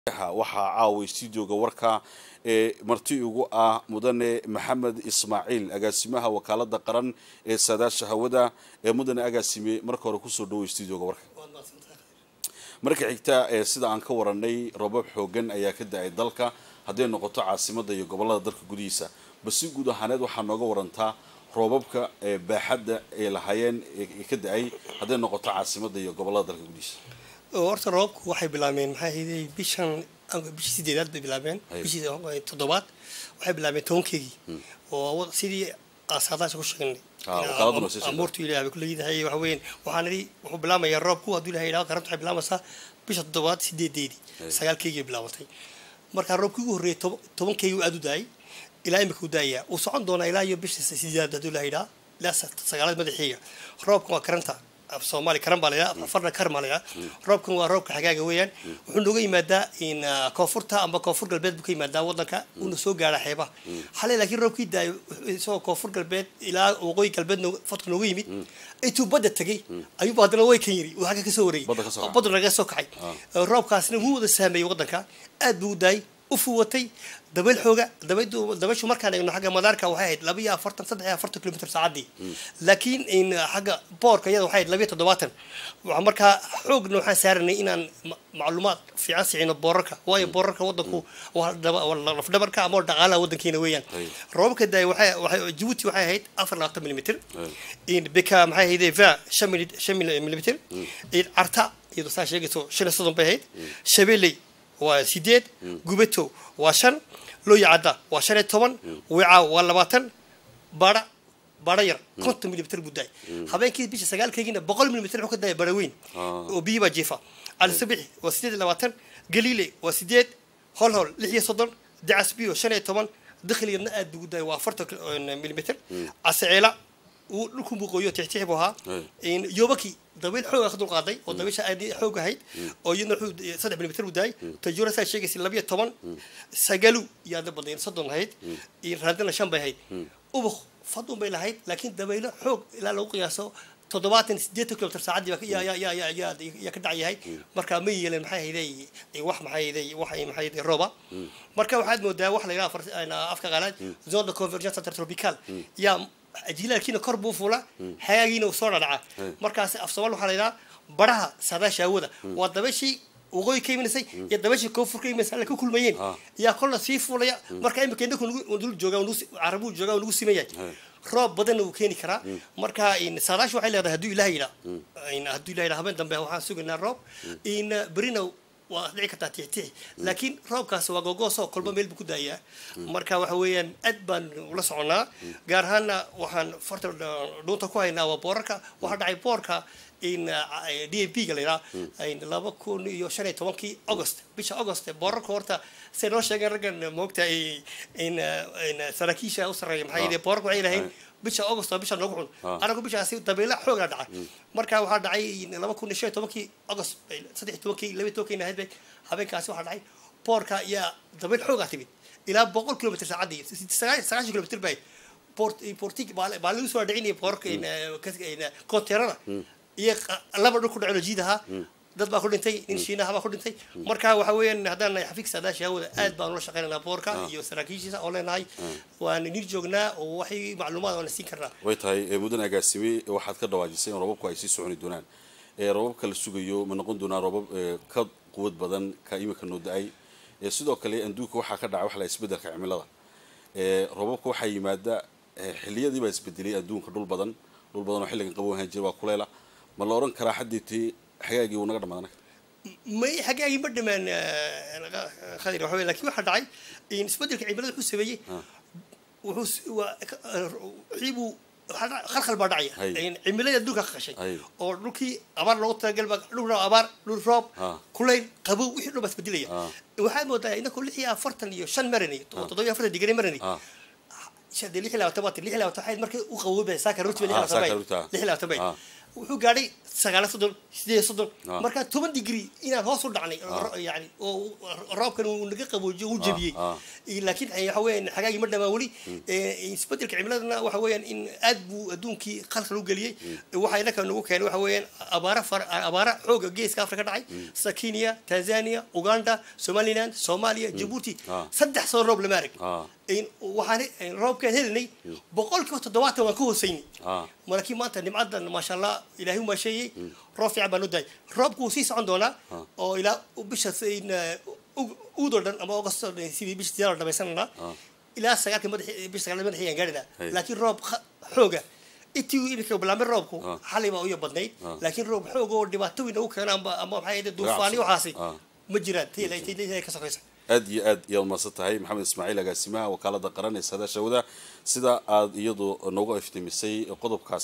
waxaa caaway stuudioga warka ee marti ugu ah mudane maxamed ismaaciil agaasimaha wakaalada qaran ee saadaasha hawada ee mudane agaasime marka hore kusoo dhaway stuudioga warka marka xigta ee sida aan ka waranay robab xoogan ayaa ka da-ay dalka hadday noqoto caasimada iyo gobolada dalka gudihiisa basi guud ahaaneed waxaa nooga warantaa roobabka ee baaxadda ay lahaayeen ee ka da-ay hadday noqoto caasimada iyo gobolada dalka gudihiisa horta roobku waxay bilaabeen maxaa ahayday bishan bishii sideedaad bay bilaabeen bishii toddobaad waxay bilaabeen tobankeygii oo sidii saadaasha ku sheegnay amuurtu ilahay bay kuleedahay waxa weeyaan waxaan idhi wuxuu bilaamayaa roobku hadduu ilahay yidhahdo karanta waxay bilaamaysaa bisha toddobaad sideedeedii sagaalkeygii bilaabatay marka roobkii ugu horreeyay tobankeygii uu aada u daayay ilaa imika u daayaa uu socon doonaa ilaa iyo bisha sideedaad hadduu ilahay yidhaha ilaa sagaalada madaxiiga roobka waa karanta af soomaali karan baa laydhaha farna kar baa laydhaha roobkan waa roobka xagaaga weeyaan wuxuu nooga yimaadaa in koonfurta amba koonfur galbeed buu ka yimaadaa wadanka uuna soo gaara xeebaha xalay laakiin roobkii daayo isagoo koonfur galbeed ilaa waqooyi galbeed fadka nooga yimid intuu badda tegay ayuuba haddana way kan yiri uu xagga kasoo wareeyay badda naga soo kacay roobkaasna wuu wada saameeyey wadanka aad buu u daayay u fuwatay dabayl xooga dabayshu markaan eegno xagga madaarka waxay ahayd laba iyo afartan saddex iyo afartan kilomitr saacadii laakiin in xagga boorka iyada waxay ahayd laba iyo toddobaatan markaa xoogna waxaan saaranay inaan macluumaad fiican siicino boorarka waayo boorarka wadanku lafdhabarka ama dhaqaalaha wadankiina weeyaan roobabka daay waxay jabuuti waxay ahayd afar labaatan milimitr beka maxay ahayd va shan milimitr carta iyadoo saa sheegayso shan iyo soddon bay ahayd shabeeley waa sideed gubato waa shan looya cadda waa shan iyo toban wica waa labaatan bara bara yar konton milimitr buu daay habeenkii bisha sagaalkeygiina boqol milimitr wuxuu ka daaya bara weyn oo biyi baa jiifa alisabixi waa sideed iyo labaatan galiile waa sideed holhol lix iyo soddon dacasbiyo shan iyo toban dakhligana aad buu daaya waa afartan milimitr caseceela uu dhulku muuqooyo tixtix buu ahaa yobaki dabayl xooga ka dulqaaday oo dabaysha aad xoog ahayd oo iyadna wuxuu saddex milimitr buu daayay tajura saa sheegaysa labiyo toban sagalu yaada badayn soddon ahayd raadina shan bay ahayd ubuk fadun bay lahayd laakiin dabaylo xoog ilaa lagu qiyaaso toddobaatan sideetan kilomitr saacadii yaa ka dhacyahay marka ma yeeleen maxay hayday wax maxay hayday wax maxay hayday rooba marka waxaad moodaa wax la yidhaha afka qaalaad zone de convergence intertropical yaa jilaalkiina kor buu fuula xagaagiina uu soo dhadhaca markaas af soomaal waxaa la yidhaha baraha saadaasha hawada waa dabashii waqooyi ka imaneysay iyo dabashii koonfur ka imanaysa alla ka kulmayeen yaa kolna sii fuulaya marka imika inaku dul jooga carabuu jooga nagu siman yahay roob badanna uu keeni karaa marka saadaasha waxay leedahay hadduu ilaah yidhaa hadduu ilah yidhaa habeen dambe waxaan sugaynaa roob in berina waa dhici kartaa tixtixi laakiin roobkaas waa gogoosoo kolba meel buu ku daayaa marka waxa weeyaan aad baan ula soconnaa gaar ahaanna waxaan farta dhuunta ku haynaa waa boorarka waxaa dhacay boorka in d a p ga la yidhaha laba kun iyo shan iyo tobankii august bisha august boorarka horta say noo sheegeen raggan moogta in saraakiisha u sarreeya maxaa yidhi boorarka waxay lahayn bisha august waa bisha noogu xun anagu bishaasi dabayla xoogaa dhaca marka waxaa dhacay laba kun iyo shan iyo tobankii august saddex iyo tobankii laba iyo tobankii ahayd bay habeenkaasi waxaa dhacay boorka ayaa dabayl xoogaa timid ilaa boqol kilomitr saacadii sagaashan kilomitr bay portig baa lagu soo dhicinaya boorka konteerada iyo laba dhul ku dhacno jiidaha dad baa ku dhintay nin shiinaha baa ku dhintay marka waxa weeyaan haddaan nahay xafiiska saadaasha hawada aad baan ula shaqaynaynaa boorka iyo saraakiishiisa oo leenahay waan nir joognaa oo waxay macluumaad waana siin karnaa way tahay mudan agaasime waxaad ka dhawaajisay in roobabku ay sii soconi doonaan roobabka la sugayo ma noqon doonaa roobab ka quwad badan ka imika noo da-ay sidoo kale adduunka waxaa ka dhacay wax la isbedelka cimilada roobabka waxaa yimaada xiliyadii baa isbedelay adduunka dhul badan dhul badan oo xilligan qabow ahaan jira waa kuleela ma la oran karaa xadiitii xagaagii uu naga dhamaadana may xagaagii ma dhamaan khadir waxa wey lakin waxaa dhacay isbedelka cimilada wuxuu sameeyey wuxuu wiibuu khalkhal baa dhacaya cimiladii adduunka ka qashay oo dhulkii abaar loogu talagal dhul abaar dhul roob kulayl qabow wixii dhan baa isbedelaya waxaad moodaa inaku lix iyo afartan iyo shan marani toddoba iyo afartan digri marani lix iyo labaatan waa lix iyo labaatan waxayd markii u qaboobay saaka runtii lix iyo labaatan bay lix iyo labaatan bay wuxuu gaadhay sagaal soddon sideed soddon Ah. marka toban digri inaan hoos u dhacnay ro- yani oo roobkan uu naga qaboojiyo uu jebiyey ah. Iyo laakiin eh, waxa weeyaan xagaagii ma dhamaan weli Eh, isbedelka cimiladana waxa weeyaan in aad buu adduunkii qalqal u geliyey waxa inaka nagu keenay waxa weeyaan abaara far abaara xooga geeska afrika dhacay sida kenya tanzania uganda somaliland soomaaliya jabuuti Ah. saddex soo roob lama arag Ah. In- waxaan eh, roobkaan helinay boqolkiiba toddobaatan waan ka hooseynay Ah. markii maanta nimcadan maasha allah ilaahay u maasheeyey roob fiican baan u dahay roobku wuu sii socon doonaa oo ilaa bisha uudoo dhan ama augusto sidii bisha sideed dhamaysananaa ilaa sagaalka madax bisha sagaalka madaxii aan gaadhinaa Hey. laakiin roob kha- xooga intii iminka bilaabay roobku Ah. xalay baa uya badnayd Ah. laakiin roob xoog oo dhibaato weyn ugu keena amba ama maxay ahayd duufaani waxaasi Ah. ma jiraan tayla ka sokaysa aad iyo aad iyaad mahadsan tahay maxamed ismaaciil agaasimaha wakaalada qaran ee saadaasha hawada sida aad iyadu nooga iftimisay qodobkaas